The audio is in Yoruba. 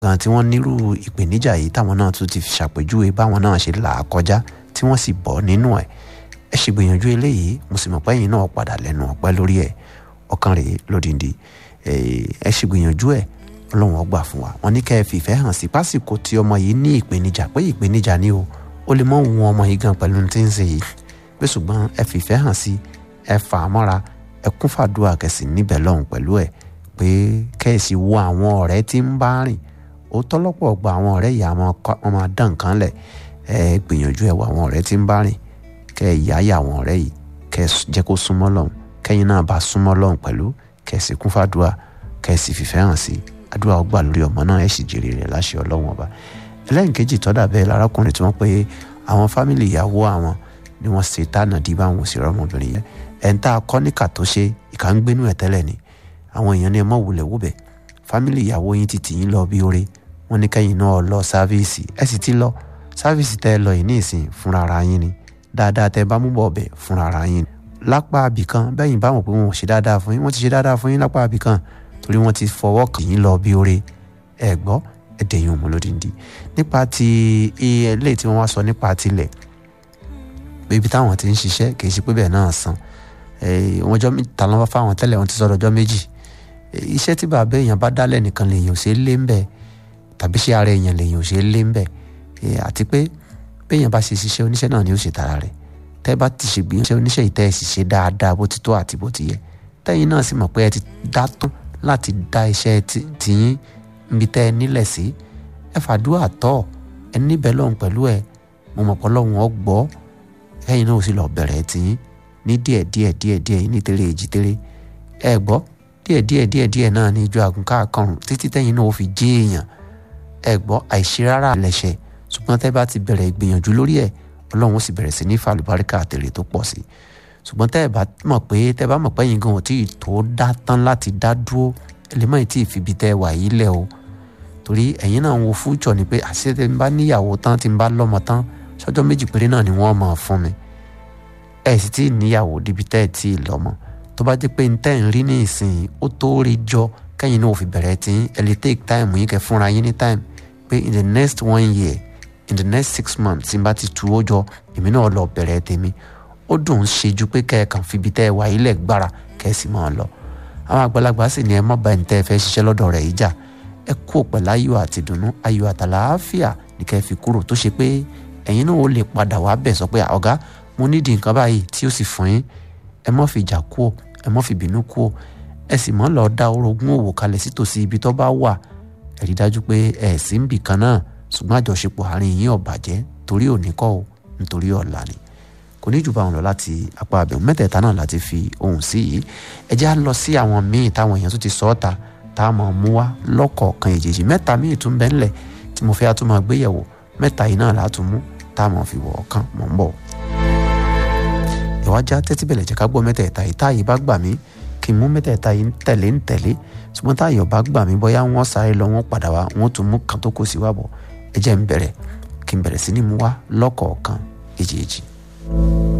gan tí wọ́n nírú ìpèníjà yìí táwọn náà tún ti ṣàpèjúwe báwọn náà ṣe là á kọjá tí wọ́n sì bọ́ nínú ẹ̀ ẹ ṣe gbìyànjú eléyìí mo sì mọ̀ pé ẹ̀yin náà padà lẹ́nu ọ̀pẹ́ lórí ẹ̀ ọkàn rèé lódìndí ẹ ṣe gbìyànjú ẹ̀ ọlọ́run ó gbà fún wa wọn ní kẹ́ ẹ fìfẹ́ hàn sí pásìkò tí ọmọ yìí ní ìpèníjà pé ìpèníjà ni o ó lè mọ òun ọmọ yìí gan pẹ̀lú tí ń ṣe yìí pé ṣùgbọ́n ẹ fìfẹ́ hàn sí ẹ fà á mọ́ra ẹ kún fàdúrà kẹsì níbẹ̀ lọ́hùn pẹ̀lú ẹ̀ pé kẹ́ẹ̀sì wo àwọn ọ̀rẹ́ tí ń bá rìn ó tọ́lọ́pọ̀ gba àwọn ọ̀rẹ́ ìyá wọn máa dán nǹkan lẹ̀ ẹ gbìyànjú ẹ wo àwọn ọ̀rẹ́ tí ń bá rìn kẹ́ ẹ yá yà àwọn ọ̀rẹ́ yìí kẹ́ ẹ jẹ́ kó súnmọ́ lọ́hùn kẹ́yìn náà bá súnmọ́ lọ́hùn pẹ̀lú kẹ́ẹ̀sì kún fàdúrà kẹ́ẹ̀sì fìfẹ́ hàn sí àdúrà ó gbà lórí ọmọ náà ẹ̀ sì jèrè rẹ̀ láṣẹ ọlọ́run ọba ẹlẹ́nkejì tọ́dà bẹ́ẹ̀ lárákùnrin tí wọ́n pé àwọn fámìlì ìyàwó àwọn ni wọ́n ṣe tánà dí báwọn òṣèré ọmọbìnrin yẹn ẹ̀ ń tá a kọ́ níkà tó ṣe ìkà ń gbénú ẹ̀ tẹ́lẹ̀ ni àwọn èèyàn ní ẹ mọ̀ wulẹ̀ wúbẹ̀ fámìlì ìyàwó yín ti tì yín lọ bí oore wọ́n ní kẹ́yìn náà lọ sáfíìsì ẹ sì ti lọ sáfíìsì tẹ́ ẹ lọ yìí ní ìsìn fúnra ara yín ni dáadáa tẹ́ ẹ bá mú bọ̀ ọbẹ̀ fúnra ara yín ni lápá abìkan bẹ́yìn bá mọ̀ pé wọn ò ṣe dáadáa fún yín wọ́n ti ṣe dáadáa fún yín lápá abìkan torí wọ́n ti fọwọ́ kàn yín lọ bí oore ẹ gbọ́ ẹ dẹ̀yìn òmù lódìndí nípa ti ilé tí wọ́n wá sọ nípa tilẹ̀ pé ibi táwọn ti ń ṣiṣẹ́ kì í ṣe pé bẹ́ẹ̀ náà san wọ́n jọ ta lọ́wọ́ fáwọn tẹ́lẹ̀ wọ́n ti sọ̀rọ̀ ọjọ́ méjì iṣẹ́ tí bàbá èèyàn bá dálẹ̀ nìkan lèèyàn ò ṣe é lé ń bẹ̀ tàbí ṣé ara èèyàn lèèyàn ò ṣe é lé ń bẹ̀ àti pé béèyàn bá ṣe ṣiṣẹ́ oníṣẹ́ náà ni ó ṣe tara rẹ̀ tẹ́ bá ti ṣe gbìyànjú oníṣẹ́ ìtẹ́ ẹ̀ sì ṣe dáadáa bó ti tó àti bó ti yẹ tẹ́yìn náà sì mọ̀ pé ẹ ti dá tán láti dá iṣẹ́ tiyín níbi tẹ́ ẹ nílẹ̀ sí ẹ fàdúrà tọ́ ẹ níbẹ̀ lọ́hùn pẹ̀lú ẹ mo mọ̀ pé Ọlọ́run ọ gbọ́ ẹ̀yin náà ó sì lọ bẹ̀rẹ̀ tiyín ní díẹ̀ díẹ̀ díẹ̀ díẹ̀ ní tẹ́lẹ̀ èjì tẹ́lẹ̀ ẹ gbọ́ díẹ̀ díẹ̀ díẹ̀ díẹ̀ náà ní ijó àgùnká àkàrùn títí tẹ́yìn náà ó fi jí èèyàn ẹ gbọ́ àìṣe rárá lẹ́sẹ̀ ṣùgbọ́n tẹ́ bá ti bẹ̀rẹ̀ ìgbìyànjú lórí ẹ̀ Ọlọ́run ó sì bẹ̀rẹ̀ sí ní fàlùbáríkà àtẹ̀lé tó pọ̀ sí ṣùgbọ́n tẹ́ ẹ bá mọ̀ pé tẹ́ bá mọ̀ pé yín gan ò tí ì tó dá tán láti dá dúró ẹ lè má ì tí ì fibi tẹ́ ẹ wà yìí lẹ̀ o torí ẹ̀yin náà ń wo fújọ ni pé àṣẹ tí n bá níyàwó tán tí n bá lọ́mọ tán sọ́jọ́ méjì péré náà ni wọ́n máa fún mi ẹ sì tí ì níyàwó débi tẹ́ ẹ tí ì lọ́mọ tó bá jẹ́ pé n tẹ́ ń rí ní ìsìn ó tó rí jọ kẹ́yìn náà ò fi bẹ̀rẹ̀ tí ẹ lè take time yín kẹ́ fúnra yín ní time pé in the next one year in the next six months tí n bá ti tu ó jọ èmi náà lọ bẹ̀rẹ̀ tèmi ó dùn ún ṣe ju pé kẹ́ ẹ kàn fi ibi tẹ́ ẹ wà ilẹ̀ gbára kẹ́ ẹ sì máa lọ àwọn àgbàlagbà sì ní ẹ má bá ẹni tẹ́ ẹ fẹ́ ṣiṣẹ́ lọ́dọ̀ rẹ̀ yìí jà ẹ kú pẹ̀lú ayọ̀ àti ìdùnnú ayọ̀ àtàlàáfíà ní kẹ́ ẹ fi kúrò tó ṣe pé ẹ̀yin náà ó lè padà wá bẹ̀ sọ pé ọ̀gá mo nídìí nǹkan báyìí tí ó sì fún yín ẹ má fi jà kú ò ẹ má fi bínú kú ò ẹ sì má lọ dá orogún òwò kalẹ̀ sítòsí ibi tó bá wà ẹ rí dájú pé ẹ sì ń bì kan náà ṣùgbọ́n àjọṣepọ̀ àárín yín ò bàjẹ́ torí òní kọ́ ò nítorí ọ̀la ni kò ní jù bá wọn lọ láti apá abẹ́hùn mẹ́tẹ̀ẹ̀ta náà láti fi ohùn sí yìí ẹ jẹ́ á lọ sí àwọn míì táwọn èèyàn tó ti sọ ọ́ ta tá a máa mú wá lọ́kọ̀ọ̀kan èjèèjì mẹ́ta míì tún bẹ́ ńlẹ̀ tí mo fẹ́ á tún máa gbéyẹ̀wò mẹ́ta yìí náà látún mú tá a máa fi wọ̀ ọ̀kan mọ̀ ń bọ̀. ìwájà tẹ́tí bẹ̀lẹ̀ jẹ́ ká gbọ́ mẹ́tẹ̀ẹ̀ta yìí táàyè bá gbà mí kí n mú mẹ́tẹ̀ẹ̀ta yìí tẹ̀lé ń tẹ̀lé ṣùgbọ́n táàyè bá gbà mí bóyá wọ́n sáré lọ wọ́n padà wá wọ́n tún mú kan tó kù sí wá bọ̀ ẹ jẹ́ ń bẹ̀rẹ̀ kí n bẹ̀rẹ̀ sí ní mú wá lọ́kọ̀ọ̀kan èjèèjì.